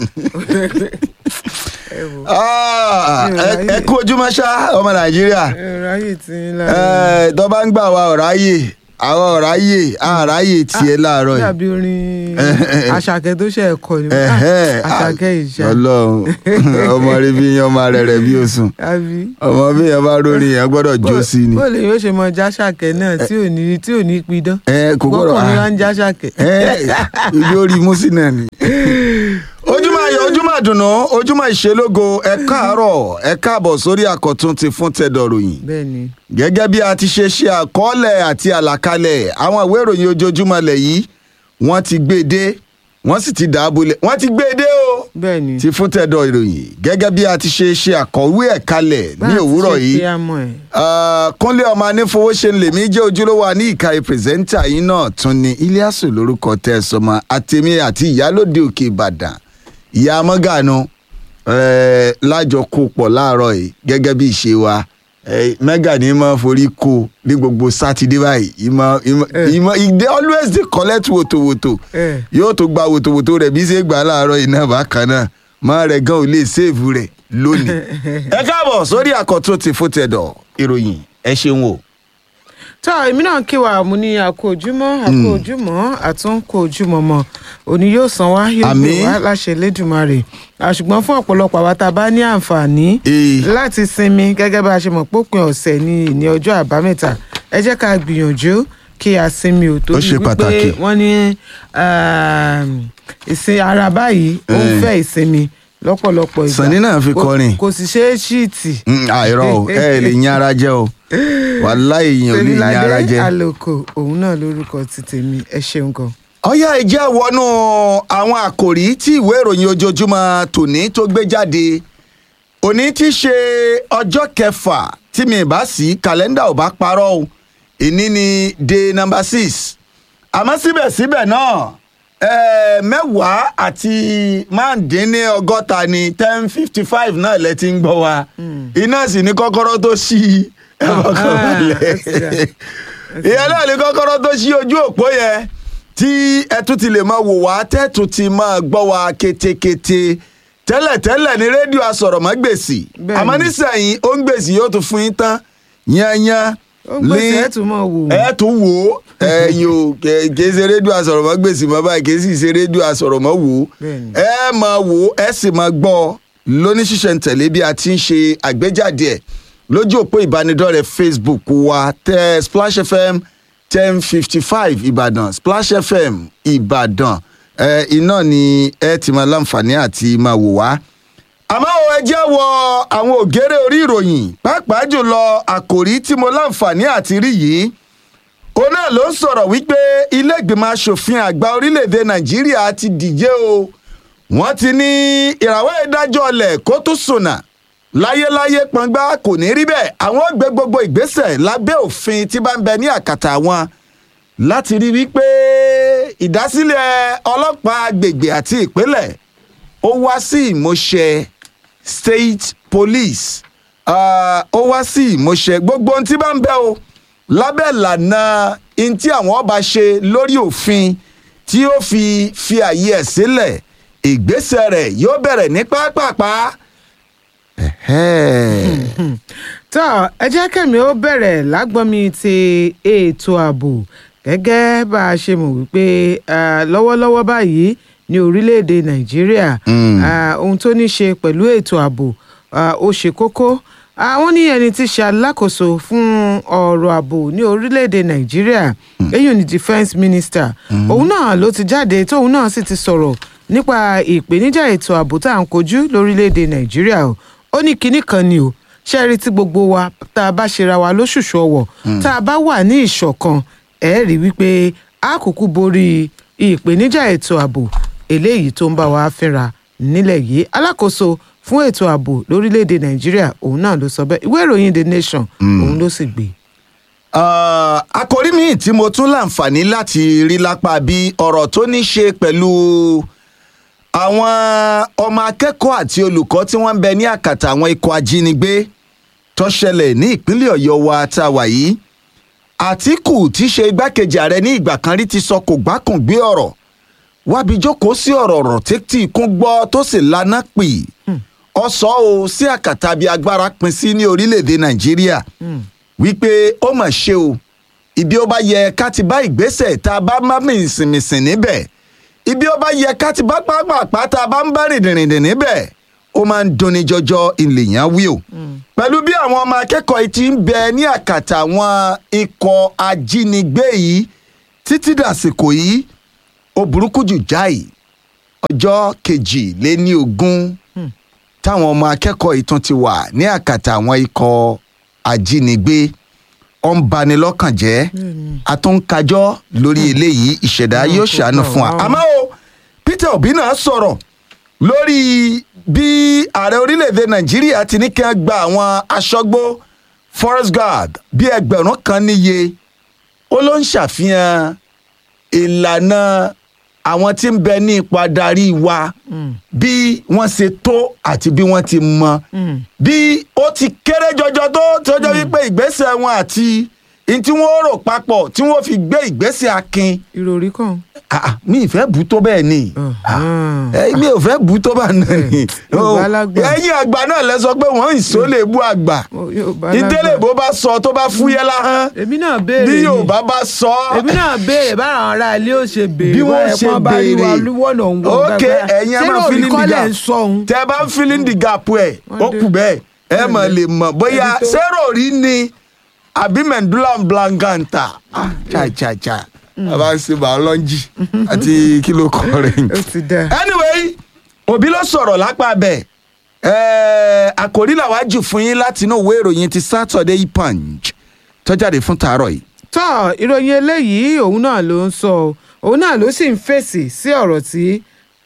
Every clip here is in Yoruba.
ẹ wò Ah, Mi ò ẹ ráyè. ẹ kú ojúmọ́ ṣá ọmọ nàìjíríà ẹ ráyè tí ń lára Ẹ, tó bá ń gbà wá ọ̀ráyè àwọn ọ̀ráyè àráyè tiẹ̀ láàárọ̀ yìí. dàbí orin àṣàkẹ́ tó ṣe ẹ̀kọ́ ni Ẹ̀hẹ́, àṣàkẹ́ ìṣá ọlọ́run ọmọ rí bí yan ọmọ rẹ̀ rẹ̀ bí òsùn àbí. ọmọ bí yan bá rórí yẹn gbọ́dọ̀ jó sí ni. bó lè yóò ṣe mọ jáṣàkẹ́ náà tí ò ní tí ò ní pidán ẹ kò gbọ́dọ̀ gbọ́kùnrin wa ń jáṣàkẹ́. ẹ lórí músí náà ni. ojúmọ́ ayọ̀ ojúmọ́ àdùnnú ojúmọ́ ìṣelógo ẹ káàárọ̀ ẹ káàbọ̀ sórí àkọ́tún ti fún tẹ̀dọ̀ ròyìn bẹ́ẹ̀ ni gẹ́gẹ́ bí a ti ṣe ṣe àkọọ́lẹ̀ àti àlàkalẹ̀ àwọn ìwé ìròyìn ojoojúmọ́ lẹ̀ yìí wọ́n ti gbé e dé wọ́n sì ti dàábulẹ̀ wọ́n ti gbé e dé o bẹ́ẹ̀ ni. ti fún tẹ̀dọ̀ ìròyìn gẹ́gẹ́ bí a ti ṣe ṣe àkọ̀wé ẹ̀ kalẹ̀ Bá ní a ti òwúrọ̀ ṣe yìí pé a mọ̀ ẹ́. Ah, kúnlé ọmọ anífowóṣe lèmi jẹ́ ojúlówó ní ìka pírẹsẹ́ńtà yìí náà tún ni iliasu lórúkọ tẹ́ ẹ sọmọ àtẹ̀mí àti ìyálòde òkè ìbàdàn ìyá mọ́gànù eh, lájọ kó pọ̀ láàárọ̀ yìí gẹ́gẹ́ bí ìṣe wa Eh, mẹ́gà ní máa forí kó ní gbogbo sátidé báyìí ìmọ̀ ìmọ̀ Eh. ìmọ̀ ìdè always dey collect wòtòwòtò ẹ yóò tó gba wòtòwòtò rẹ̀ bí ṣe gbà láàárọ̀ yìí náà bákan náà máa rẹ̀ gan ò lè sèèfù rẹ̀ lónìí. ẹ káàbọ̀ sórí àkọ́tún ti fún tẹ̀dọ̀ ìròyìn ẹ ṣeun o. tọ́ èmi náà kí wa mo ní àkó ojúmọ́ àkó ojúmọ́ àtúnkò ojúmọ́ mọ́ òní yóò san wá yóò gbé Àmín. wá láṣẹ lẹ́dùnmarè àṣùgbọ́n fún ọ̀pọ̀lọpọ̀ àwa tá a bá ní àǹfààní Ee. láti sinmi gẹ́gẹ́ bá a ṣe mọ̀ pópin ọ̀sẹ̀ ní ní ọjọ́ àbámẹ́ta ẹ jẹ́ ká gbìyànjú kí a sinmi ò tó ṣe pàtàkì. wọ́n ní um, ìsin ara báyìí ó ń Eh. fẹ́ ìsinmi lọ́pọ̀lọpọ̀ ìgbà Sànní náà fi Kò- kọrin. kò sì ṣeé ṣíìtì Mm, àìrọ o ẹ lè yan ara jẹ o wàláì èèyàn ò lè yan ara Tèmiládé jẹ. àlòkò òun náà lórúkọ ti tèmi ẹ ṣeun gan. ọyá ìjẹ́ wọnú àwọn àkòrí tí ìwé ìròyìn ojoojúmọ́ tòní tó gbé jáde òní ti ṣe ọjọ́ kẹfà tí mi bá sí kàlẹ́ndà ò bá parọ́ o ìní ni day number six àmọ́ síbẹ̀síbẹ̀ náà eh, mẹ́wàá àti márùndínlọ́gọ́ta ni ten fifty five náà lẹ ti ń gbọ́ wa iná sì ní kọ́kọ́rọ́ tó ṣí ẹ fọkàn Ah, balẹ̀ ó ti dà. ìyẹn náà ní kọ́kọ́rọ́ tó ṣí ojú òpó yẹn tí ẹ tún ti lè máa wò wá tẹ́tù ti máa gbọ́ wa ketekete tẹ́lẹ̀tẹ́lẹ̀ ní rédíò asọ̀rọ̀mọ́gbèsì Bẹ́ẹ̀ni. àmọ́ nísìnyí ó ń gbèsè yóò tún fún yín tán yányán ó ń gbèsè ẹ̀ tún mọ̀ wò ó. ẹ tún wò ó ẹ̀yin o kè kè ṣe rédíò asọ̀rọ̀mọ́gbèsì mọ́ báyìí kè sì ṣe rédíò asọ̀rọ̀mọ́ wò ó Bẹ́ẹ̀ni. ẹ máa wò ó ẹ sì máa gbọ́ ọ lóníṣísẹ̀ntẹ̀lé bí a ti ń ṣe àgbéjáde ẹ̀ lójú òpó ìbánidọ́rẹ̀ẹ́ facebook wa tẹ splash fm ten fifty five ìbàdàn splash fm ìbàdàn ẹ iná ni ẹ ti máa láǹfààní àti máa wò wá àmọ́ o, ẹ jẹ́ wọ àwọn ògèrè orí ìròyìn pàápàá jùlọ àkòrí tí mo láǹfààní àti rí yìí òun náà ló ń sọ̀rọ̀ wípé ilé ìgbìmọ̀ asòfin àgbà orílẹ̀-èdè nàìjíríà ti dìje o wọ́n ti ní ìràwọ̀ ìdájọ́ ọlẹ̀ kó tún sùnà láyéláyé pọngbá kò ní rí bẹ́ẹ̀ àwọn gbé gbogbo ìgbésẹ̀ lábẹ́ òfin tí bá ń bẹ ní àkàtà wọn láti rí wípé ìdásílẹ̀ ọlọ́pàá agbègbè àti ìpínlẹ̀ ó wá sí ìmúṣẹ state police Ah, ó wá sí ìmúṣẹ gbogbo ohun tí bá ń bẹ o lábẹ́ ìlànà ohun tí àwọn ọba ṣe lórí òfin tí ó fi fi àyè ẹ̀ sílẹ̀ ìgbésẹ̀ rẹ̀ yóò bẹ̀rẹ̀ ní pápápá. Ẹ̀hẹ́. tọ́ ẹ jẹ́ kẹ́mi ó bẹ̀rẹ̀ lágbọ́nmi ti ètò ààbò gẹ́gẹ́ bá a ṣe mọ̀ wípé ah, lọ́wọ́lọ́wọ́ báyìí ní orílẹ̀-èdè nàìjíríà Mm. ah, ohun tó ní ṣe pẹ̀lú ètò ààbò ah, ó ṣe kókó àwọn ní ẹni tí ṣe alákòóso fún ọ̀rọ̀ ààbò ní orílẹ̀-èdè nàìjíríà èyí ni defence minister òun náà ló ti jáde tóun náà sì ti sọ̀rọ̀ nípa ìpèníjà ètò ààbò tá à ń kojú lórílẹ̀-èdè nàìjíríà o ó ní kinní kan ni o ṣe rí tí gbogbo wa tá a bá ṣera wa lóṣùṣù ọwọ̀ tá a bá wà ní ìṣọ̀kan ẹ̀ rí wípé a kúkú borí ìpèníjà ètò ààbò eléyìí tó ń bá wa fínra nílẹ̀ yìí alákòóso fún ètò ààbò lórílẹ̀‐èdè nàìjíríà òun náà ló sọ bẹ́ẹ̀ ìwé ìròyìn the nation òun ló sì gbé. Ah, àkòrí míì tí mo tún láǹfààní láti rí lápá bí ọ̀rọ̀ tó ní ṣe pẹ̀lú àwọn ọmọ akẹ́kọ̀ọ́ àti olùkọ́ tí wọ́n ń bẹ ní àkàtà àwọn ikọ̀ ajínigbé tó ṣẹlẹ̀ ní ìpínlẹ̀ ọ̀yọ́ wa tá a wà yìí àtìkù tí í ṣe igbákejì ààrẹ ní ìgbà kan rí ti sọ kò gbákùn gbé ọ̀rọ̀ wábi jókòó sí ọ̀rọ̀ ọ̀rọ̀ tẹ́tí kún gbọ́ tó sì lana pè ọ sọ o sí àkàtà bí agbára pin sí ní orílẹ̀-èdè nàìjíríà wípé ó mà ṣe o ibi ó bá yẹ ká ti bá ìgbésẹ̀ tá a bá má mìsìnmìsìn níbẹ̀ ibi ó bá yẹ ká ti bá pápá tá a bá ń bá rìndìnrìndìn níbẹ̀ ó máa ń dunni jọjọ ìlèyàn wí o pẹ̀lú bí àwọn ọmọ akẹ́kọ̀ọ́ yìí ti ń bẹ ní àkàtà àwọn ikọ̀ ajínigbé yìí títí dàsìkò yìí ó burúkú jù jáì ọjọ́ kejì lé ní ogún táwọn ọmọ akẹ́kọ̀ọ́ yìí tún ti wà ní àkàtà àwọn ikọ̀ ajínigbé ó ń bani lọ́kàn jẹ́ a tún ń kájọ́ lórí eléyìí ìṣẹ̀dá yóò ṣàánú fún wa àmọ́ o Peter Obi náà sọ̀rọ̀ lórí bí ààrẹ orílẹ̀-èdè Nàìjíríà ti ní kí wọ́n gba àwọn aṣọ́gbó forest guard bí ẹgbẹ̀rún kan níye ó ló ń ṣàfihàn ìlànà àwọn tí ń bẹ ní ipò adarí wa bí wọ́n ṣe tó àti bí wọ́n ti mọ bí ó ti kéré jọjọ tó tó jẹ́ wípé ìgbésẹ̀ wọn àti ní tí wọ́n rò papọ̀ tí wọ́n fi gbé ìgbésẹ̀ akin ìròrí kan. Ah, ah, mi ì fẹ́ bù tó bẹ́ẹ̀ ni Uh-huh. Eh, mi ò fẹ́ bù tó bá náà ni Yorùbá lágbà. ẹ̀yin àgbà náà lẹ sọ pé wọ́n ìṣó lè bú àgbà Yorùbá ìdílé bó bá sọ tó bá fúyẹ́ láhán èmi náà béèrè bí ni. Yorùbá bá sọ èmi náà béèrè bára àwọn ará ilé ó ṣe béèrè bí wọ́n báyẹn ṣe pọ́n bá rí wa béèrè lúwọ̀nà òun wọ̀ ok ẹ̀yin ẹ máa feeling the kọ́lẹ̀ gap ń sọ òun. tẹ́ ẹ bá ń feeling the gap ẹ̀ Wọ́n ó dé. kù bẹ́ẹ̀ ẹ mọ̀ lè mọ̀ bóyá Ẹni tó- sẹ́rò rí ni àbí mendulam blancanta ah cha cha cha a bá ń ṣe biology àti kí ló kọ rẹ̀ ó ti dá. anyway òbí ló sọ̀rọ̀ lápá bẹ̀ àkòrí làwa jù fún yín láti inú ìwé ìròyìn ti Saturday Punch tó jáde fún tàárọ̀ yìí. tọ́ ìròyìn eléyìí òun náà ló ń sọ ọ́. òun náà ló sì ń fèsì sí ọ̀rọ̀ tí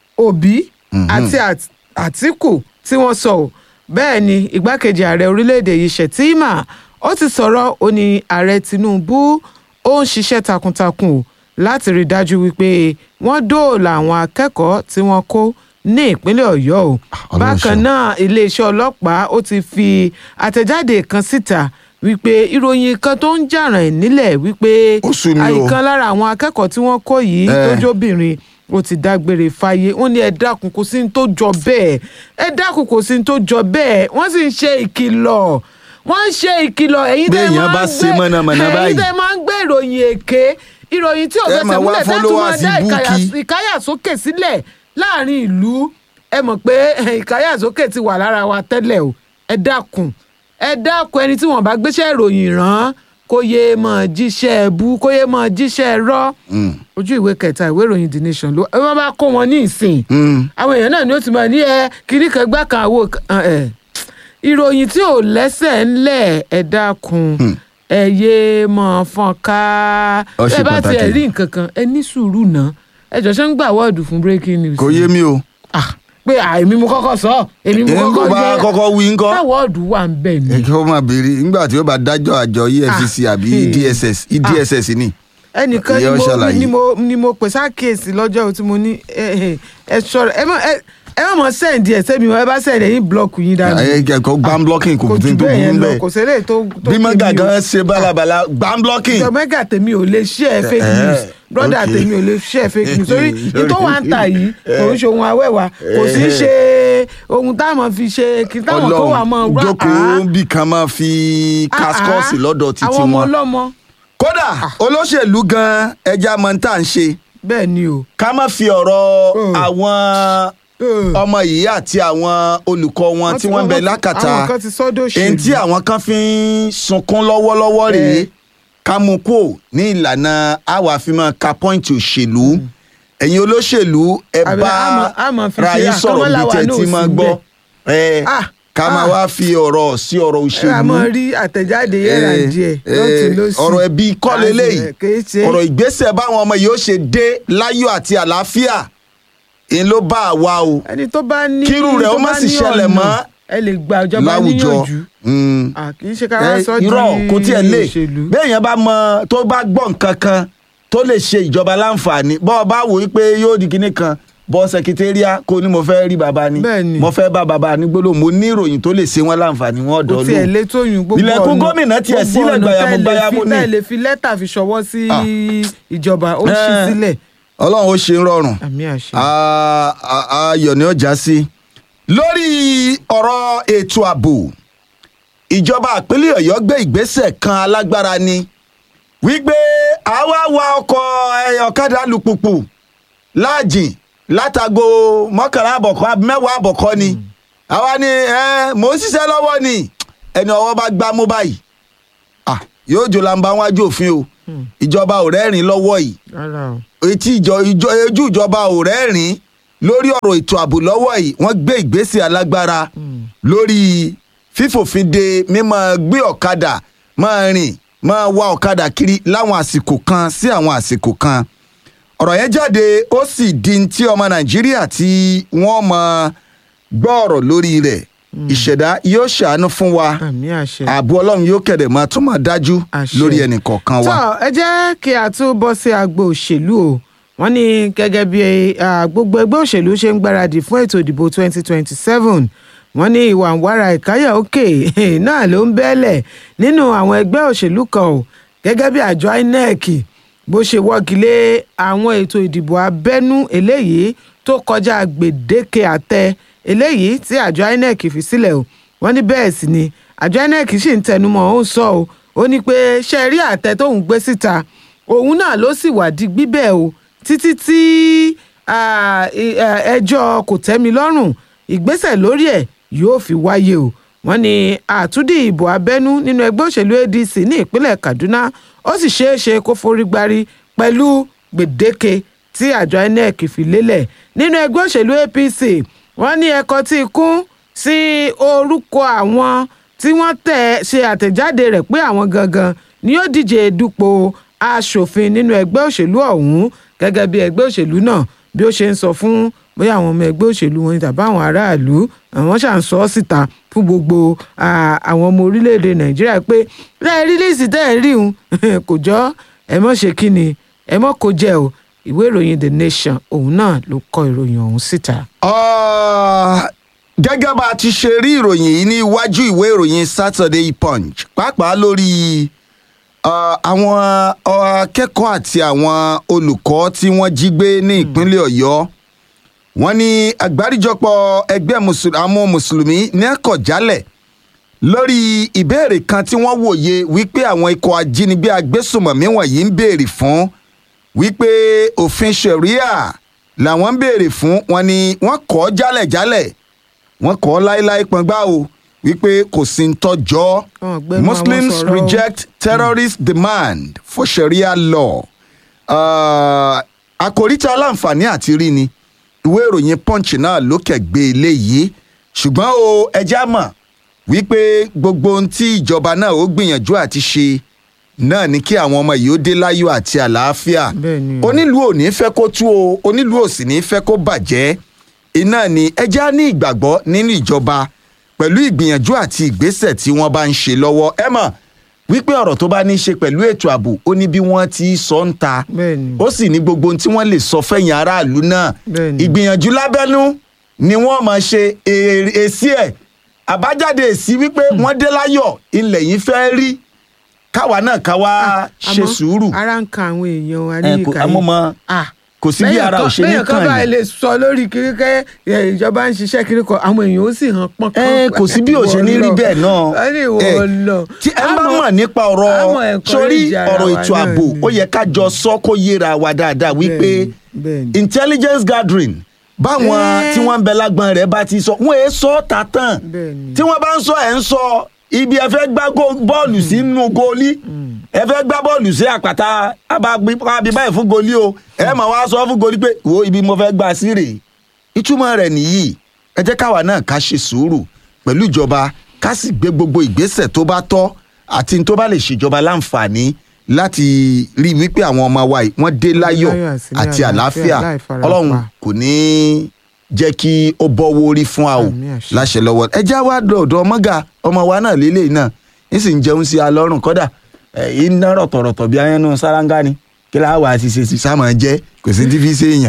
Òbí àti Àt- Àtíkù tí wọ́n sọ ọ́. bẹ́ẹ̀ ni igbákejì ààrẹ orílẹ̀-èdè yìí Shettima ó ti sọ̀rọ̀ ó ní ààrẹ Tinubu ó ń ṣiṣẹ́ takuntakun o láti rí i dájú wípé wọ́n dóòlà àwọn akẹ́kọ̀ọ́ tí wọ́n kó ní ìpínlẹ̀ Ọ̀yọ́ o Ọlọ́run bákan ṣeun. náà iléeṣẹ́ ọlọ́pàá ó ti fi àtẹ̀jáde kan síta wípé ìròyìn kan tó ń jà ràn nílẹ̀ wípé Ó sú mi o. àìkan lára àwọn akẹ́kọ̀ọ́ tí wọ́n kó yìí Eh. tó jóbìnrin ó ti dágbére fáyé wọ́n ní ẹ dákun kò sí ní tó jọ bẹ́ẹ̀ ẹ dákun kò sí ní tó jọ bẹ́ẹ̀ wọ́n sì ń ṣe ìkìlọ̀ wọ́n ń ṣe ìkìlọ̀ ẹ̀yin tẹ́ Béèyàn máa bá ń ṣe gbé mọ̀nàmọ́ná ẹ̀yin báyìí. tẹ́ máa ń gbé ìròyìn èké ìròyìn tí ò Ẹ fẹsẹ̀ máa wá múlẹ̀ tẹ́ tún máa followers dá ìkàyà búùkì. ìkáyàsókè sílẹ̀ láàrin ìlú ẹ mọ̀ pé eh, ìkáyàsókè ti wà lára wa tẹ́lẹ̀ o ẹ dákun ẹ dákun ẹni tí wọ́n bá gbéṣẹ́ ìròyìn rán kó yé mọ̀ jíṣẹ́ ẹbú kó yé mọ̀ jíṣẹ́ rọ́ ojú ìwé kẹta ìwé ìròyìn the nation ló ẹ wọ́n bá kó wọn ní ìsìn àwọn èèyàn náà ni ó ti mọ̀ ní ẹ kiri kan gbá kan àwo kan ẹ ìròyìn tí ò lẹ́sẹ̀ ńlẹ̀ ẹ dákun ẹ yé mọ̀ fọ́n ká Ó ṣe ẹ bá tiẹ̀ pàtàkì. rí nǹkan kan ẹ ní sùúrù náà ẹ jọ ṣe ń gbà wọ́ọ̀dù fún breaking news. kò yé mi o. Ah, pé àìmí mo kọ́kọ́ sọ èmi mo èyí kọ́kọ́ kò bá jẹ́ kọ́kọ́ wí ńkọ́. táwọ́ọ̀dù wà ń bẹ̀ ni. kí wọ́n máa béèrè nígbà tí ó bá dájọ́ àjọ EFCC Ah. àbí Hmm. DSS DSS ni. ẹnìkan Ìyá ni ó mo ṣàlàyé. ni mo ni mo pè sákèsì lọ́jọ́ tí mo ní ẹ ẹ ẹ ṣọ́ra ẹ má ẹ ẹ má mọ sẹ́ǹdì ẹ̀ sẹ́mi ẹ bá sẹ́ǹdì ẹ̀yìn blọọkù yín dànù. ẹ kò gbam blocking kò kò tí jù tó bẹ́ẹ̀ yẹn burú lọ bẹ́ẹ̀. kò sẹ́lẹ̀ tó tó bí kí mọ́gà mi o. gan ṣe bálabàla gbam blocking. ìjọ mẹ́gà tèmi ò lè share fake Eh, news brother okay. tèmi ò lè share fake news torí Lórí- ìtọ́ wa ń ta yìí kò ń ṣe ohun awẹ́wà kò sí í ṣe ohun táwọn fi ṣe kí táwọn tó wà mọ́ wá jókòó bí kan máa fi kaskọ́ọ̀sì lọ́dọ̀ títí àwọn ọmọ wọn. ọlọ́mọ kódà olóṣèlú gan ẹja mọ tá à ń ṣe bẹ́ẹ̀ ni o. ká má fi ọ̀rọ̀ Mm. àwọn ọmọ yìí àti àwọn olùkọ́ wọn tí wọ́n ń bẹ lákàtà àwọn kan ti sọ́dọ̀ òṣèlú. èyí tí àwọn kan fi ń sunkún lọ́wọ́lọ́wọ́ rèé Eh. ká mú kó ní ìlànà àwa fi máa ka pọ́ìntì òṣèlú ẹ̀yin olóṣèlú ẹ Àbí bá a máa- a máa fi ra ṣe yín sọ̀rọ̀ bí àkọ́mọ́láwa tẹ́ náà ti máa sí gbọ́ ẹ Ah, ká máa ah. wá fi ọ̀rọ̀ sí ọ̀rọ̀ ẹ òṣèlú àmọ́ rí àtẹ̀jáde yẹ́ra Eh, díẹ̀ eh, lọ́tún lọ́sì. ọ̀rọ̀ ẹbí kọ́ Àti- leléyìí kìí ṣe ọ̀rọ̀ ìgbésẹ̀ báwọn ọmọ yìí ó ṣe dé láyọ̀ àti àlàáfíà ń ló bá àwa o ẹni tó bá ní kírú rẹ̀ ó tó má bá sì ní ṣẹlẹ̀ ọ̀nà, mọ́ ẹ lè gba ìjọba láwùjọ níyànjú Mm. Ah, kì í ṣe ká wá Eh, sọ di irọ́ kò tiẹ̀ lè òṣèlú. béèyàn bá mọ tó bá gbọ́ nǹkan kan tó lè ṣe ìjọba láǹfààní bọ́ ọ bá wò ó pé yóò di kinní kan bọ́ sẹkítẹ́ríà kó ní mo fẹ́ rí bàbá ni Bẹ́ẹ̀ni. mo fẹ́ bá bàbá ní gbólóhùn mo ní ìròyìn tó lè ṣe wọ́n láǹfààní wọn kò ọ̀dọ́ tiẹ̀ lóhùn lé tóyún gbogbo Ilẹ̀kùn gómìnà tiẹ̀ sílẹ̀ gbogbo ọ̀nà gbayamu tẹ́ lè gbayamu fi- ni. tẹ́ lè fi lẹ́tà fi ṣọwọ́ sí Ah. ìjọba ó ṣí Eh. sílẹ̀ ọlọ́run ó ṣe ń rọrùn àmì àṣẹ. a- a- ayọ̀ ni ó já sí. lórí ọ̀rọ̀ ètò ààbò ìjọba ìpínlẹ̀ ọ̀yọ́ gbé ìgbésẹ̀ kan alágbára ni wípé àwa wa ọkọ̀ eh, ọ̀kadà alùpùpù láàjìn látago mọ́kànlá àbọ̀kọ́ àbí mẹ́wàá àbọ̀kọ́ ni àwa ni eh, mò ń ṣiṣẹ́ lọ́wọ́ ni ẹni ọwọ́ bá gbá mú báyìí ah, yóò jò làǹbà wájú òfin o ìjọba ò rẹ́rìn lọ́wọ́ yìí rárá o. etí ìjọ ìjọ ojú ìjọba ò rẹ́rìn lórí ọ̀rọ̀ ètò ààbò lọ́wọ́ yìí wọ́n gbé ìgbésẹ̀ alágbára lórí fífòfin de mímọ́ gbé ọ̀kadà máa rìn máa wa ọ̀kadà kiri láwọn àsìkò kan sí àwọn àsìkò kan ọ̀rọ̀ yẹn jáde ó sì di ti ọmọ nàìjíríà tí wọ́n mọ gbọ́ ọ̀rọ̀ lórí rẹ̀ ìṣẹ̀dá yóò ṣàánú fún wa àmì àṣẹ. ààbò ọlọ́run yóò kẹ̀dẹ̀ máa tún máa dájú Àṣẹ. lórí ẹnì kọ̀ọ̀kan wa. tó ẹ jẹ́ kí a tún bọ́ sí agbo òṣèlú o wọ́n ní gẹ́gẹ́ bí ah, gbogbo ẹgbẹ́ òṣèlú ṣe ń gbáradì fún ètò ìdìbò 2027 wọ́n ní ìwà ń wára ìkáyà òkè náà ló ń bẹ́ẹ̀lẹ̀ nínú àwọn ẹgbẹ́ òṣèlú kan o gẹ́gẹ́ bí àjọ inec bó ṣe wọ́gi lé àwọn ètò ìdìbò abẹ́nú eléyìí tó kọjá gbèdéke àtẹ eléyìí tí àjọ inec fi sílẹ̀ o wọ́n ní bẹ́ẹ̀ sì ni àjọ inec sì ń tẹnumọ́ ó ń sọ o ó ní pé ṣe rí àtẹ tóun gbé síta òun náà ló sì wà di gbígbẹ́ o títí tí ah, i- eh, ẹjọ́ kò tẹ́mi lọ́rùn ìgbésẹ̀ lórí ẹ̀ yóò fi wáyé o wọ́n ní àtúndì ìbò abẹ́nú nínú ẹgbẹ́ òṣèlú adc ní ìpínlẹ̀ kaduna ó sì ṣeé ṣe kó forí gbárí pẹ̀lú gbèdéke tí àjọ inec fi lélẹ̀ nínú ẹgbẹ́ òṣèlú apc wọ́n ní ẹ̀kọ́ tí kún sí orúkọ àwọn tí wọ́n tẹ̀ ṣe àtẹ̀jáde rẹ̀ pé àwọn gangan ni yóò díje dupò aṣòfin nínú ẹgbẹ́ òṣèlú ọ̀hún gẹ́gẹ́ bí ẹgbẹ́ òṣèlú náà bí ó ṣe ń sọ fún bóyá àwọn ọmọ ẹgbẹ́ òṣèlú wọn ni tàbí àwọn aráàlú àwọn ṣà ń sọ ọ́ síta fún gbogbo ah, àwọn ọmọ orílẹ̀-èdè nàìjíríà pé lẹ́yìn rílíìsì tẹ́ ẹ̀ rí un kò jọ ẹ mọ̀ ṣe kí ni ẹ mọ̀ kó jẹ́ o ìwé ìròyìn the nation òun náà ló kọ ìròyìn ọ̀hún síta. Ah, gẹ́gẹ́ bá a ti ṣe rí ìròyìn yìí ní iwájú ìwé ìròyìn Saturday Punch pàápàá lórí ah, àwọn ah, akẹ́kọ̀ọ́ àti àwọn olùkọ́ tí wọ́n jí gbé ní ìpínlẹ̀ Ọ̀yọ́ wọ́n ní àgbáríjọpọ̀ ẹgbẹ́ mùsùl- àwọn mùsùlùmí ní ẹ̀kọ́jálẹ̀ lórí ìbéèrè kan tí wọ́n wòye wípé àwọn ikọ̀ ajínigbé agbésùmọ̀mí wọ̀nyí ń béèrè fún wípé òfin sharia làwọn ń béèrè fún wọn ni wọ́n kọ́ jálẹ̀jálẹ̀ wọ́n kọ́ láéláé pọ́ngbá o wípé kò sí ń tọ́jọ́ Wọn gbẹnu àwọn muslims sọ̀rọ̀ o. reject terrorist demand for sharia law uh, àkòrí tí aláǹfààní àti rí ni ìwé ìròyìn punch náà ló kẹ̀gbé eléyìí ṣùgbọ́n o ẹja mọ̀ wípé gbogbo ohun tí ìjọba náà ó gbìyànjú àti ṣe náà ni kí àwọn ọmọ yìí ó dé láyọ̀ àti àlàáfíà Bẹ́ẹ̀ni o. onílùú ò ní fẹ́ kó tú o onílùú ò sì ní fẹ́ kó bàjẹ́ iná ni ẹja ní ìgbàgbọ́ nínú ìjọba pẹ̀lú ìgbìyànjú àti ìgbésẹ̀ tí wọ́n bá ń ṣe lọ́wọ́ ẹ mọ̀ wípé ọ̀rọ̀ tó bá ní í ṣe pẹ̀lú ètò ààbò ó ní bí wọ́n ti sọ ń ta Bẹ́ẹ̀ni. ó sì ní gbogbo ohun tí wọ́n lè sọ fẹ̀yìn aráàlú náà Bẹ́ẹ̀ni. ìgbìyànjú lábẹ́nú ni wọ́n máa ṣe èrè- èsì ẹ̀ àbájáde èsì wípé wọ́n dé láyọ̀ ilẹ̀ yìí fẹ́ rí káwa náà káwa ṣe Àmọ́ sùúrù ara ń kan àwọn èèyàn wa Ẹ, ní kò- ìkàyé àmọ́ mọ- Ah, kò sí bí bẹ́yàn ara ò kan- ṣe ní bẹ́yàn kan kàn bá yín. lè sọ lórí kíríkẹ́ ìjọba ń ṣiṣẹ́ kiri kan àwọn èèyàn ó sì hàn pọ́n ẹ kò sí bí ò ṣe ní rí bẹ́ẹ̀ náà wọ́n ní ìwọ Ẹ, lọ. tí ẹ bá Àmọ́- mọ̀ nípa àmọ́ ọ̀rọ̀ encourage sórí ara ọ̀rọ̀ wa ètò náà ààbò ni. ó yẹ ká jọ sọ kó yéra wa dáadáa wípé Bẹ́ẹ̀ni, bẹ́ẹ̀ni. intelligence gathering báwọn Ẹ́. tí wọ́n ń bẹ lágbọ́n rẹ̀ bá ti sọ wọ́n èé sọ ọ́ ta tán Bẹ́ẹ̀ni. tí wọ́n bá ń sọ ẹ̀ ń sọ ibi ẹ fẹ́ gbá gó- bọ́ọ̀lù sínú goolí ẹ fẹ́ gbá bọ́ọ̀lù sí àpáta abábí báyìí fún goolí o ẹ máa wá sọ fún goolí pé wo ibi mo fẹ́ gbà sí rèé ìtumọ̀ rẹ̀ nìyí ẹ jẹ́ káwa náà ká ṣe sùúrù pẹ̀lú ìjọba ká sì gbé gbogbo ìgbésẹ̀ tó bá tọ́ àti tó bá lè ṣèjọba láǹfààní láti rí i wípé àwọn ọmọ wa yìí wọ́n dé láyọ̀ láyọ̀ àti ní àti àlàáfíà àlàáfíà láì farapa. ọlọ́run kò ní í jẹ́ kí ó bọ́wọ́ orí fún wa o Àmín àṣẹ. láṣẹ lọ́wọ́ ẹ já wá dọ̀dọ̀ ọmọga ọmọ wa náà lélẹ̀ náà ń sì ń jẹun sí alọ́rùn kọ́dà ẹ̀ iná rọ̀tọ̀rọ̀tọ̀ bí ayánú sáráńgá ni kí láà wá sí ṣe sí sáàmù jẹ́ kò sí ti fi ṣe èèyàn.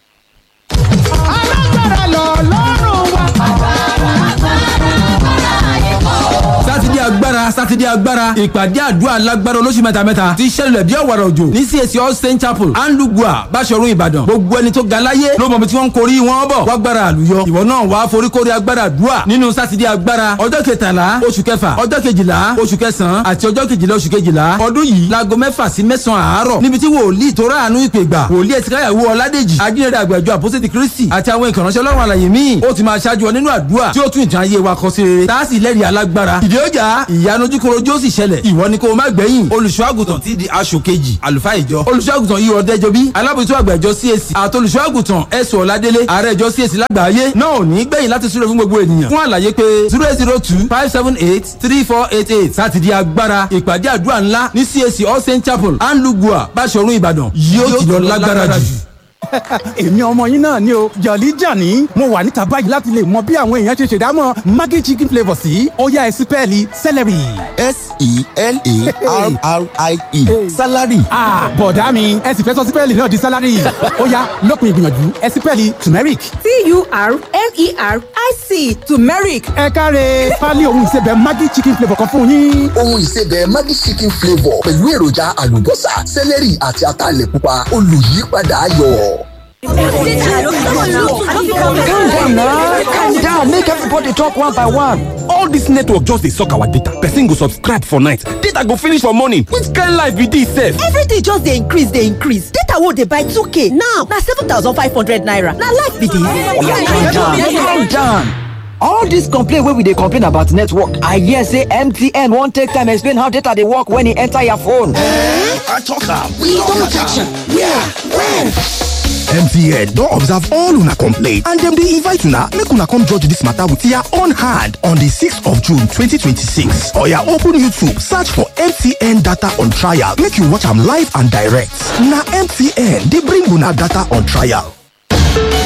alágbára lọ lọ́rùn wa. sátidé agbára sátidé sátidé agbára ìpàdé àdúrà lágbára olóṣù mẹ́tamẹ́ta ti ṣẹlẹ̀ bí ọ̀wàrà òjò ní CAC all saint chapel andugua báṣọ̀run ìbàdàn gbogbo ẹni tó ga láyé ló mọ̀ bí tí wọ́n ń korí wọn bọ̀ wágbára àlùyọ ìwọ náà wàá foríkorí agbára àdúrà nínú sátidé agbára ọjọ́ kẹtàlá oṣù kẹfà ọjọ́ kejìlá oṣù kẹsàn-án àti ọjọ́ kejìlá oṣù kejìlá ọdún yìí láago mẹ́fà sí mẹ́sàn-án àárọ̀ níbi tí wòlíì tó ráàánú ìpè gbà wòlíì ẹ̀sìkáyàwó ọládèjì ajínrere àgbàjọ àpọ́sẹ̀tì kristi àti àwọn ìkànnì ọlọ́run àlàyé míì ó ti máa ṣáájú ọ nínú àdúrà tí ó tún ìtàn ayé wa kọ sí rere tá a sì lẹ́rìí alágbára ìdí ọjà ìyanu ojúkorojú ó sì ṣẹlẹ̀ ìwọ ni kó o má gbẹ̀yìn olùṣọ́àgùtàn ti di aṣọ kejì àlùfáà ìjọ olùṣọ́àgùtàn yìí ọ̀dẹ́jọ bí alábòjútó àgbà ìjọ CAC àti olùṣọ́àgùtàn ẹ̀sùn ọ̀ládélé ààrẹ ìjọ CAC lágbàáyé náà ò ní gbẹ̀yìn láti súré fún gbogbo ènìyàn fún àlàyé pé zero eight zero two five seven eight three four eight eight sátidé agbára ìpàdé àdúrà ńlá ní CAC all saint chapel anlugua báṣọ̀run ìbàdàn yóò ti lọ lágbára jù èmi ọmọ yín náà ni o jọ̀lí jàní mo wà níta báyìí láti lè mọ bí àwọn èèyàn ṣe ṣèdámọ̀ maggi chicken flavour sí ọ̀yá ẹ̀sìn pẹ́ẹ́lí celery. s-e-l-a-r-r-i-e salary. bọ̀dá mi ẹ sì fẹ́ sọ sípẹ́ẹ̀lì náà di salary ọ̀yá lópin ìgbìyànjú ẹ̀sìn pẹ́ẹ́lì turmeric. t-u-r-m-e-r-i-c turmeric ẹ káre pálí ohun ìsebẹ̀ maggi chicken flavour kan fún yín. ohun ìsebẹ̀ maggi chicken flavour pẹ̀lú èròjà àlùbọ́sà sẹ́lẹ̀rì àti ataalẹ̀ pupa olùyípadà ayọ̀. calm down now calm down make everybody talk one by one. all dis network just dey suck our data person go subscribe for night data go finish for morning which kind life be dis sef. everything just dey increase dey increase data wey dey buy 2k now na 7500 naira na life be calm down calm dis. down. all dis complain wey we dey complain about network i hear say mtn wan take time explain how data dey work when e enter your phone. I talk am. We don catch am. Where? When? mtn don observe all una complaint and dem dey invite una make una come judge dis matter with your own hand on di 6th of june 2026 oya open youtube search for mtn data on trial make you watch am live and direct na mtn dey bring una data on trial